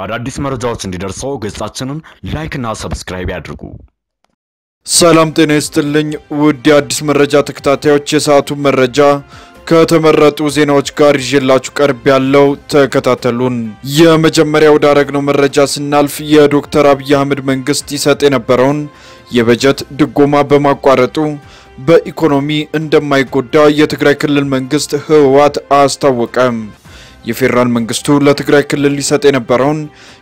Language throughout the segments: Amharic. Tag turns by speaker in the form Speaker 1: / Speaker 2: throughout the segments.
Speaker 1: አዳዲስ መረጃዎች እንዲደርሰው ገጻችንን ላይክና ሰብስክራይብ ያድርጉ።
Speaker 2: ሰላም ጤና ይስጥልኝ ውድ የአዲስ መረጃ ተከታታዮች፣ የሰዓቱ መረጃ ከተመረጡ ዜናዎች ጋር ይዤላችሁ ቀርብ ያለው ተከታተሉን። የመጀመሪያ ወዳረግነው መረጃ ስናልፍ የዶክተር አብይ አህመድ መንግስት ይሰጥ የነበረውን የበጀት ድጎማ በማቋረጡ በኢኮኖሚ እንደማይጎዳ የትግራይ ክልል መንግስት ህወሓት አስታወቀ። የፌዴራል መንግስቱ ለትግራይ ክልል ሊሰጥ የነበረውን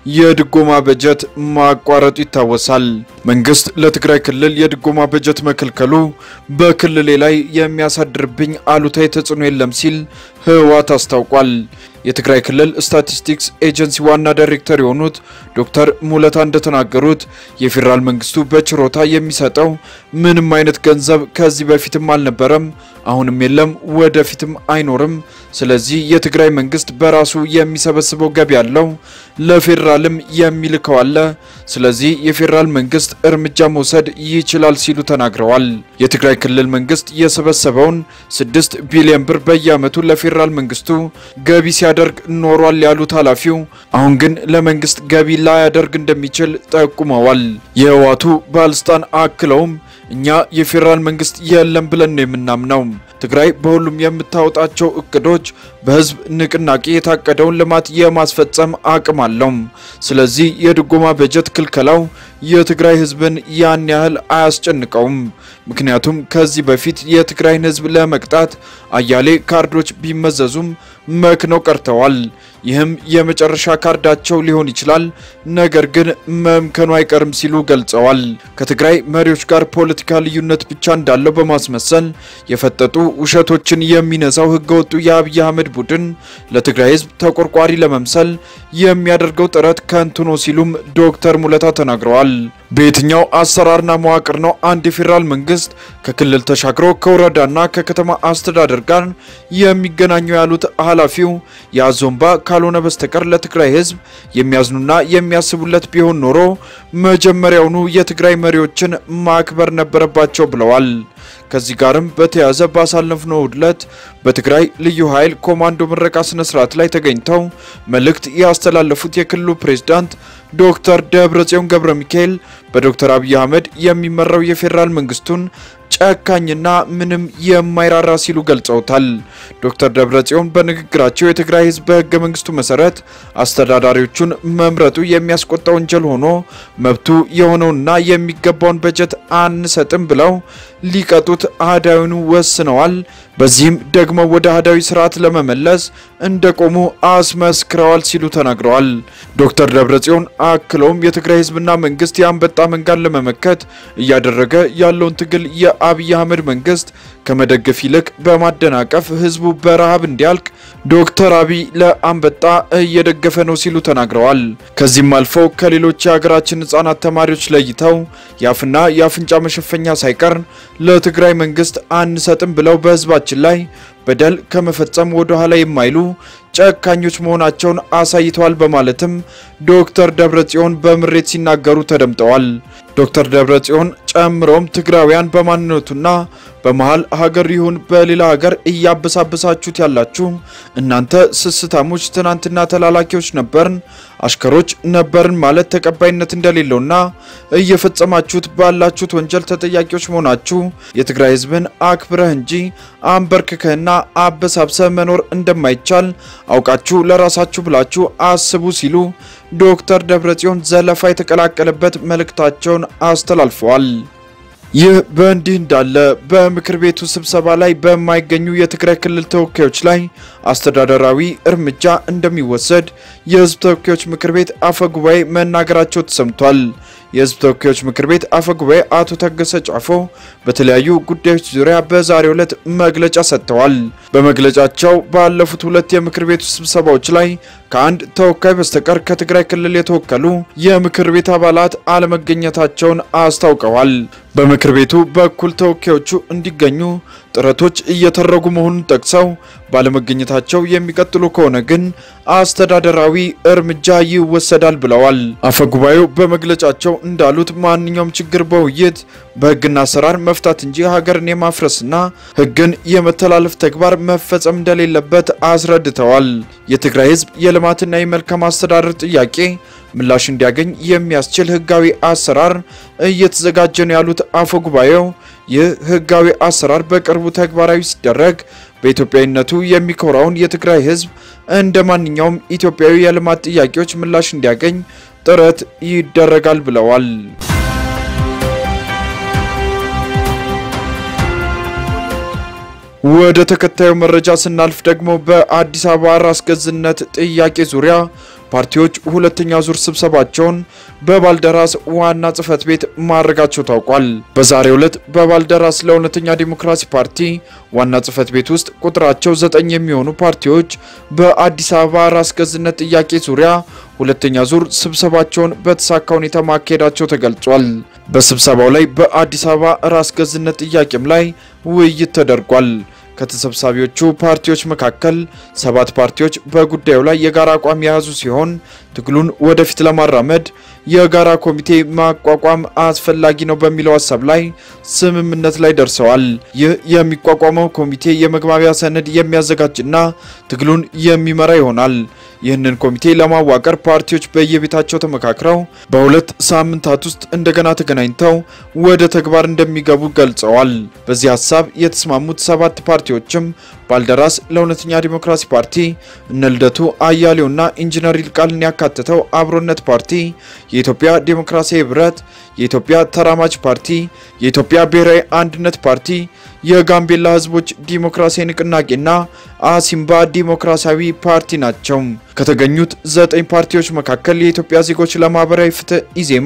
Speaker 2: የድጎማ በጀት ማቋረጡ ይታወሳል። መንግስት ለትግራይ ክልል የድጎማ በጀት መከልከሉ በክልሌ ላይ የሚያሳድርብኝ አሉታዊ ተጽዕኖ የለም ሲል ህወሓት አስታውቋል። የትግራይ ክልል ስታቲስቲክስ ኤጀንሲ ዋና ዳይሬክተር የሆኑት ዶክተር ሙለታ እንደተናገሩት የፌዴራል መንግስቱ በችሮታ የሚሰጠው ምንም አይነት ገንዘብ ከዚህ በፊትም አልነበረም፣ አሁንም የለም፣ ወደፊትም አይኖርም። ስለዚህ የትግራይ መንግስት በራሱ የሚሰበስበው ገቢ ያለው ለፌዴራልም የሚልከው አለ። ስለዚህ የፌዴራል መንግስት እርምጃ መውሰድ ይችላል ሲሉ ተናግረዋል። የትግራይ ክልል መንግስት የሰበሰበውን ስድስት ቢሊዮን ብር በየአመቱ ለፌዴራል መንግስቱ ገቢ ሲያደርግ ኖሯል ያሉት ኃላፊው አሁን ግን ለመንግስት ገቢ ላያደርግ እንደሚችል ጠቁመዋል። የህወሓቱ ባለስልጣን አክለውም እኛ የፌዴራል መንግስት የለም ብለን ነው የምናምነው። ትግራይ በሁሉም የምታወጣቸው እቅዶች በህዝብ ንቅናቄ የታቀደውን ልማት የማስፈጸም አቅም አለው። ስለዚህ የድጎማ በጀት ክልከላው የትግራይ ህዝብን ያን ያህል አያስጨንቀውም። ምክንያቱም ከዚህ በፊት የትግራይን ህዝብ ለመቅጣት አያሌ ካርዶች ቢመዘዙም መክነው ቀርተዋል። ይህም የመጨረሻ ካርዳቸው ሊሆን ይችላል፣ ነገር ግን መምከኑ አይቀርም ሲሉ ገልጸዋል። ከትግራይ መሪዎች ጋር ፖለቲካ ልዩነት ብቻ እንዳለው በማስመሰል የፈጠጡ ውሸቶችን የሚነዛው ህገወጡ የአብይ አህመድ ቡድን ለትግራይ ህዝብ ተቆርቋሪ ለመምሰል የሚያደርገው ጥረት ከንቱ ነው ሲሉም ዶክተር ሙለታ ተናግረዋል። በየትኛው አሰራርና መዋቅር ነው አንድ የፌዴራል መንግስት ከክልል ተሻግሮ ከወረዳና ከከተማ አስተዳደር ጋር የሚገናኘው ያሉት ኃላፊው የአዞምባ ካልሆነ በስተቀር ለትግራይ ህዝብ የሚያዝኑና የሚያስቡለት ቢሆን ኖሮ መጀመሪያውኑ የትግራይ መሪዎችን ማክበር ነበረባቸው ብለዋል። ከዚህ ጋርም በተያያዘ ባሳለፍነው ዕለት በትግራይ ልዩ ኃይል ኮማንዶ ምረቃ ስነ ስርዓት ላይ ተገኝተው መልእክት ያስተላለፉት የክልሉ ፕሬዝዳንት ዶክተር ደብረጽዮን ገብረ ሚካኤል በዶክተር አብይ አህመድ የሚመራው የፌዴራል መንግስቱን ጨካኝና ምንም የማይራራ ሲሉ ገልጸውታል። ዶክተር ደብረጽዮን በንግግራቸው የትግራይ ህዝብ በህገ መንግስቱ መሰረት አስተዳዳሪዎቹን መምረጡ የሚያስቆጣ ወንጀል ሆኖ መብቱ የሆነውና የሚገባውን በጀት አንሰጥም ብለው ሊቀጡት አህዳዊኑ ወስነዋል። በዚህም ደግሞ ወደ አህዳዊ ስርዓት ለመመለስ እንደቆሙ አስመስክረዋል ሲሉ ተናግረዋል። ዶክተር ደብረጽዮን አክለውም የትግራይ ህዝብና መንግስት የአንበጣ መንጋን ለመመከት እያደረገ ያለውን ትግል የአብይ አህመድ መንግስት ከመደገፍ ይልቅ በማደናቀፍ ህዝቡ በረሃብ እንዲያልቅ ዶክተር አብይ ለአንበጣ እየደገፈ ነው ሲሉ ተናግረዋል። ከዚህም አልፈው ከሌሎች የሀገራችን ህጻናት ተማሪዎች ለይተው የአፍና የአፍንጫ መሸፈኛ ሳይቀር ለትግራይ መንግስት አንሰጥም ብለው በህዝባችን ላይ በደል ከመፈጸም ወደ ኋላ የማይሉ ጨካኞች መሆናቸውን አሳይተዋል በማለትም ዶክተር ደብረጽዮን በምሬት ሲናገሩ ተደምጠዋል። ዶክተር ደብረጽዮን ጨምሮም ትግራውያን በማንነቱና በመሀል ሀገር ይሁን በሌላ ሀገር እያበሳበሳችሁት ያላችሁ እናንተ ስስታሞች ትናንትና ተላላኪዎች ነበርን፣ አሽከሮች ነበርን ማለት ተቀባይነት እንደሌለውና እየፈጸማችሁት ባላችሁት ወንጀል ተጠያቂዎች መሆናችሁ የትግራይ ህዝብን አክብረህ እንጂ አንበርክከህና አበሳብሰህ መኖር እንደማይቻል አውቃችሁ ለራሳችሁ ብላችሁ አስቡ ሲሉ ዶክተር ደብረጽዮን ዘለፋ የተቀላቀለበት መልእክታቸውን አስተላልፈዋል። ይህ በእንዲህ እንዳለ በምክር ቤቱ ስብሰባ ላይ በማይገኙ የትግራይ ክልል ተወካዮች ላይ አስተዳደራዊ እርምጃ እንደሚወሰድ የህዝብ ተወካዮች ምክር ቤት አፈ ጉባኤ መናገራቸው ተሰምቷል። የህዝብ ተወካዮች ምክር ቤት አፈ ጉባኤ አቶ ታገሰ ጫፎ በተለያዩ ጉዳዮች ዙሪያ በዛሬው ዕለት መግለጫ ሰጥተዋል። በመግለጫቸው ባለፉት ሁለት የምክር ቤቱ ስብሰባዎች ላይ ከአንድ ተወካይ በስተቀር ከትግራይ ክልል የተወከሉ የምክር ቤት አባላት አለመገኘታቸውን አስታውቀዋል። በምክር ቤቱ በኩል ተወካዮቹ እንዲገኙ ጥረቶች እየተደረጉ መሆኑን ጠቅሰው ባለመገኘታቸው የሚቀጥሉ ከሆነ ግን አስተዳደራዊ እርምጃ ይወሰዳል ብለዋል። አፈጉባኤው በመግለጫቸው እንዳሉት ማንኛውም ችግር በውይይት በህግና አሰራር መፍታት እንጂ ሀገርን የማፍረስና ህግን የመተላለፍ ተግባር መፈጸም እንደሌለበት አስረድተዋል። የትግራይ ህዝብ የልማትና የመልካም አስተዳደር ጥያቄ ምላሽ እንዲያገኝ የሚያስችል ህጋዊ አሰራር እየተዘጋጀ ነው ያሉት አፈ ጉባኤው ይህ ህጋዊ አሰራር በቅርቡ ተግባራዊ ሲደረግ በኢትዮጵያዊነቱ የሚኮራውን የትግራይ ህዝብ እንደ ማንኛውም ኢትዮጵያዊ የልማት ጥያቄዎች ምላሽ እንዲያገኝ ጥረት ይደረጋል ብለዋል። ወደ ተከታዩ መረጃ ስናልፍ ደግሞ በአዲስ አበባ ራስ ገዝነት ጥያቄ ዙሪያ ፓርቲዎች ሁለተኛ ዙር ስብሰባቸውን በባልደራስ ዋና ጽህፈት ቤት ማድረጋቸው ታውቋል። በዛሬው ዕለት በባልደራስ ለእውነተኛ ዲሞክራሲ ፓርቲ ዋና ጽህፈት ቤት ውስጥ ቁጥራቸው ዘጠኝ የሚሆኑ ፓርቲዎች በአዲስ አበባ ራስ ገዝነት ጥያቄ ዙሪያ ሁለተኛ ዙር ስብሰባቸውን በተሳካ ሁኔታ ማካሄዳቸው ተገልጿል። በስብሰባው ላይ በአዲስ አበባ ራስ ገዝነት ጥያቄም ላይ ውይይት ተደርጓል። ከተሰብሳቢዎቹ ፓርቲዎች መካከል ሰባት ፓርቲዎች በጉዳዩ ላይ የጋራ አቋም የያዙ ሲሆን ትግሉን ወደፊት ለማራመድ የጋራ ኮሚቴ ማቋቋም አስፈላጊ ነው በሚለው ሀሳብ ላይ ስምምነት ላይ ደርሰዋል። ይህ የሚቋቋመው ኮሚቴ የመግባቢያ ሰነድ የሚያዘጋጅና ትግሉን የሚመራ ይሆናል። ይህንን ኮሚቴ ለማዋቀር ፓርቲዎች በየቤታቸው ተመካክረው በሁለት ሳምንታት ውስጥ እንደገና ተገናኝተው ወደ ተግባር እንደሚገቡ ገልጸዋል። በዚህ ሀሳብ የተስማሙት ሰባት ፓርቲዎችም ባልደራስ ለእውነተኛ ዲሞክራሲ ፓርቲ፣ እነ ልደቱ አያሌውና ኢንጂነር ይልቃልን ያካተተው አብሮነት ፓርቲ፣ የኢትዮጵያ ዲሞክራሲያዊ ህብረት፣ የኢትዮጵያ ተራማጅ ፓርቲ፣ የኢትዮጵያ ብሔራዊ አንድነት ፓርቲ፣ የጋምቤላ ህዝቦች ዲሞክራሲያዊ ንቅናቄና አሲምባ ዲሞክራሲያዊ ፓርቲ ናቸው። ከተገኙት ዘጠኝ ፓርቲዎች መካከል የኢትዮጵያ ዜጎች ለማህበራዊ ፍትህ ኢዜማ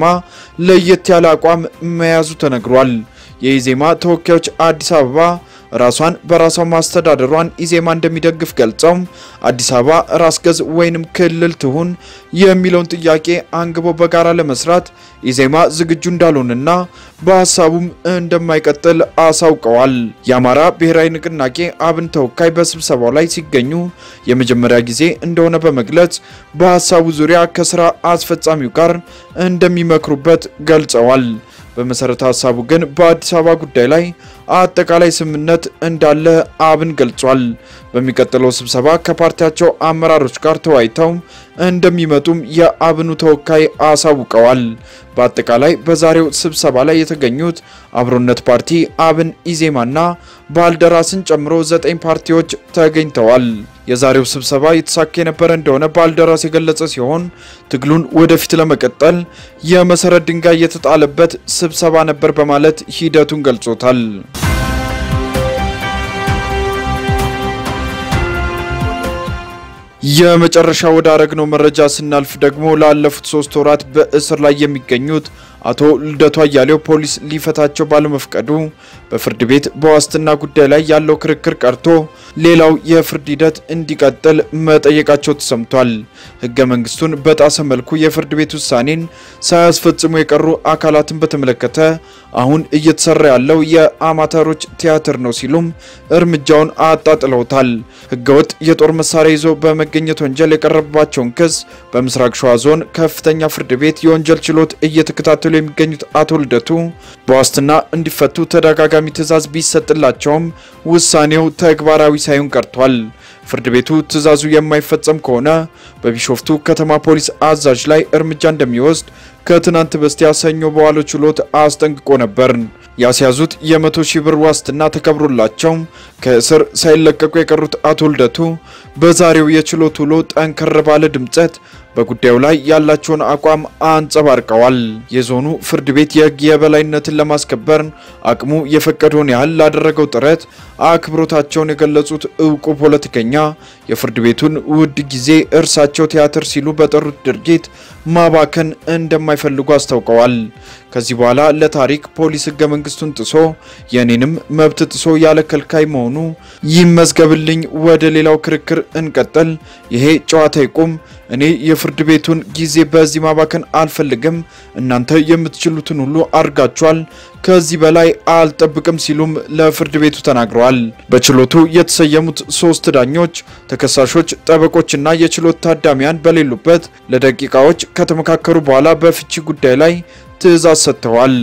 Speaker 2: ለየት ያለ አቋም መያዙ ተነግሯል። የኢዜማ ተወካዮች አዲስ አበባ ራሷን በራሷ ማስተዳደሯን ኢዜማ እንደሚደግፍ ገልጸው አዲስ አበባ ራስ ገዝ ወይንም ክልል ትሁን የሚለውን ጥያቄ አንግቦ በጋራ ለመስራት ኢዜማ ዝግጁ እንዳልሆነና በሀሳቡም እንደማይቀጥል አሳውቀዋል። የአማራ ብሔራዊ ንቅናቄ አብን ተወካይ በስብሰባው ላይ ሲገኙ የመጀመሪያ ጊዜ እንደሆነ በመግለጽ በሀሳቡ ዙሪያ ከስራ አስፈጻሚው ጋር እንደሚመክሩበት ገልጸዋል። በመሰረተ ሀሳቡ ግን በአዲስ አበባ ጉዳይ ላይ አጠቃላይ ስምምነት እንዳለ አብን ገልጿል። በሚቀጥለው ስብሰባ ከፓርቲያቸው አመራሮች ጋር ተወያይተው እንደሚመጡም የአብኑ ተወካይ አሳውቀዋል። በአጠቃላይ በዛሬው ስብሰባ ላይ የተገኙት አብሮነት ፓርቲ፣ አብን፣ ኢዜማና ባልደራስን ጨምሮ ዘጠኝ ፓርቲዎች ተገኝተዋል። የዛሬው ስብሰባ የተሳካ የነበረ እንደሆነ ባልደራስ የገለጸ ሲሆን ትግሉን ወደፊት ለመቀጠል የመሰረት ድንጋይ የተጣለበት ስብሰባ ነበር በማለት ሂደቱን ገልጾታል። የመጨረሻ ወደ አረግነው መረጃ ስናልፍ ደግሞ ላለፉት ሶስት ወራት በእስር ላይ የሚገኙት አቶ ልደቱ አያሌው ፖሊስ ሊፈታቸው ባለመፍቀዱ በፍርድ ቤት በዋስትና ጉዳይ ላይ ያለው ክርክር ቀርቶ ሌላው የፍርድ ሂደት እንዲቀጥል መጠየቃቸው ተሰምቷል። ሕገ መንግስቱን በጣሰ መልኩ የፍርድ ቤት ውሳኔን ሳያስፈጽሙ የቀሩ አካላትን በተመለከተ አሁን እየተሰራ ያለው የአማተሮች ቲያትር ነው ሲሉም እርምጃውን አጣጥለውታል። ሕገወጥ የጦር መሳሪያ ይዞ በመገኘት ወንጀል የቀረበባቸውን ክስ በምስራቅ ሸዋ ዞን ከፍተኛ ፍርድ ቤት የወንጀል ችሎት እየተከታተሉ የሚገኙት አቶ ልደቱ በዋስትና እንዲፈቱ ተደጋጋሚ ትዕዛዝ ቢሰጥላቸውም ውሳኔው ተግባራዊ ሳይሆን ቀርቷል። ፍርድ ቤቱ ትዕዛዙ የማይፈጸም ከሆነ በቢሾፍቱ ከተማ ፖሊስ አዛዥ ላይ እርምጃ እንደሚወስድ ከትናንት በስቲያ ሰኞ በዋለው ችሎት አስጠንቅቆ ነበር። ያስያዙት የመቶ ሺህ ብር ዋስትና ተከብሮላቸው ከእስር ሳይለቀቁ የቀሩት አቶ ልደቱ በዛሬው የችሎት ውሎ ጠንከር ባለ ድምጸት በጉዳዩ ላይ ያላቸውን አቋም አንጸባርቀዋል። የዞኑ ፍርድ ቤት የሕግ የበላይነትን ለማስከበር አቅሙ የፈቀደውን ያህል ላደረገው ጥረት አክብሮታቸውን የገለጹት እውቁ ፖለቲከኛ የፍርድ ቤቱን ውድ ጊዜ እርሳቸው ቲያትር ሲሉ በጠሩት ድርጊት ማባከን እንደማይፈልጉ አስታውቀዋል። ከዚህ በኋላ ለታሪክ ፖሊስ ሕገ መንግስቱን ጥሶ የእኔንም መብት ጥሶ ያለ ከልካይ መሆኑ ይመዝገብልኝ፣ ወደ ሌላው ክርክር እንቀጥል፣ ይሄ ጨዋታ ይቁም፣ እኔ የፍርድ ቤቱን ጊዜ በዚህ ማባከን አልፈልግም፣ እናንተ የምትችሉትን ሁሉ አድርጋችኋል፣ ከዚህ በላይ አልጠብቅም ሲሉም ለፍርድ ቤቱ ተናግረዋል። በችሎቱ የተሰየሙት ሶስት ዳኞች ተከሳሾች፣ ጠበቆችና የችሎት ታዳሚያን በሌሉበት ለደቂቃዎች ከተመካከሩ በኋላ በፍቺ ጉዳይ ላይ ትዕዛዝ ሰጥተዋል።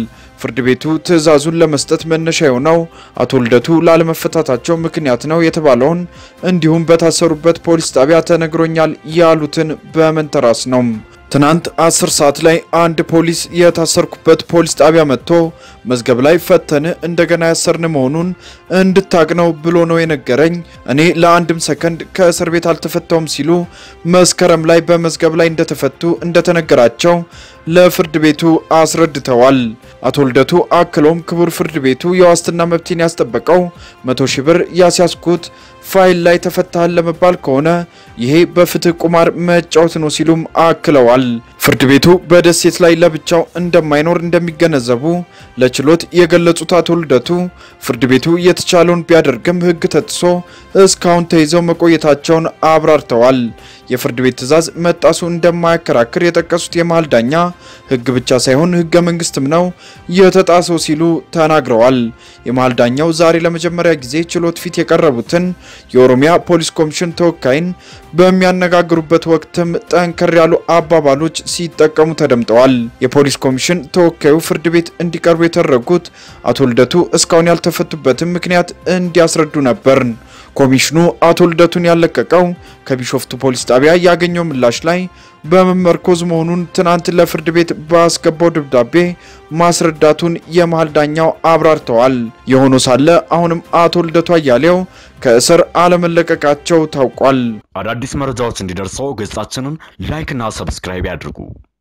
Speaker 2: ፍርድ ቤቱ ትዕዛዙን ለመስጠት መነሻ የሆነው አቶ ልደቱ ላለመፈታታቸው ምክንያት ነው የተባለውን እንዲሁም በታሰሩበት ፖሊስ ጣቢያ ተነግሮኛል ያሉትን በመንተራስ ነው። ትናንት 10 ሰዓት ላይ አንድ ፖሊስ የታሰርኩበት ፖሊስ ጣቢያ መጥቶ መዝገብ ላይ ፈተን እንደገና ያሰርን መሆኑን እንድታቅ ነው ብሎ ነው የነገረኝ። እኔ ለአንድም ሰከንድ ከእስር ቤት አልተፈታውም ሲሉ መስከረም ላይ በመዝገብ ላይ እንደተፈቱ እንደተነገራቸው ለፍርድ ቤቱ አስረድተዋል። አቶ ልደቱ አክሎም ክቡር ፍርድ ቤቱ የዋስትና መብቴን ያስጠበቀው መቶ ሺህ ብር ያስያዝኩት ፋይል ላይ ተፈታሃል ለመባል ከሆነ ይሄ በፍትህ ቁማር መጫወት ነው ሲሉም አክለዋል። ፍርድ ቤቱ በደሴት ላይ ለብቻው እንደማይኖር እንደሚገነዘቡ ለችሎት የገለጹት አቶ ልደቱ ፍርድ ቤቱ የተቻለውን ቢያደርግም ሕግ ተጥሶ እስካሁን ተይዘው መቆየታቸውን አብራርተዋል። የፍርድ ቤት ትዕዛዝ መጣሱ እንደማያከራክር የጠቀሱት የመሀል ዳኛ ሕግ ብቻ ሳይሆን ሕገ መንግስትም ነው የተጣሰው ሲሉ ተናግረዋል። የመሀል ዳኛው ዛሬ ለመጀመሪያ ጊዜ ችሎት ፊት የቀረቡትን የኦሮሚያ ፖሊስ ኮሚሽን ተወካይን በሚያነጋግሩበት ወቅትም ጠንከር ያሉ አባባሎች ሲጠቀሙ ተደምጠዋል። የፖሊስ ኮሚሽን ተወካዩ ፍርድ ቤት እንዲቀርቡ የተደረጉት አቶ ልደቱ እስካሁን ያልተፈቱበትን ምክንያት እንዲያስረዱ ነበር። ኮሚሽኑ አቶ ልደቱን ያለቀቀው ከቢሾፍቱ ፖሊስ ጣቢያ ያገኘው ምላሽ ላይ በመመርኮዝ መሆኑን ትናንት ለፍርድ ቤት ባስገባው ደብዳቤ ማስረዳቱን የመሀል ዳኛው አብራርተዋል። የሆኖ ሳለ አሁንም አቶ ልደቱ አያሌው ከእስር አለመለቀቃቸው ታውቋል።
Speaker 1: አዳዲስ መረጃዎች እንዲደርሰው ገጻችንን ላይክና ሰብስክራይብ ያድርጉ።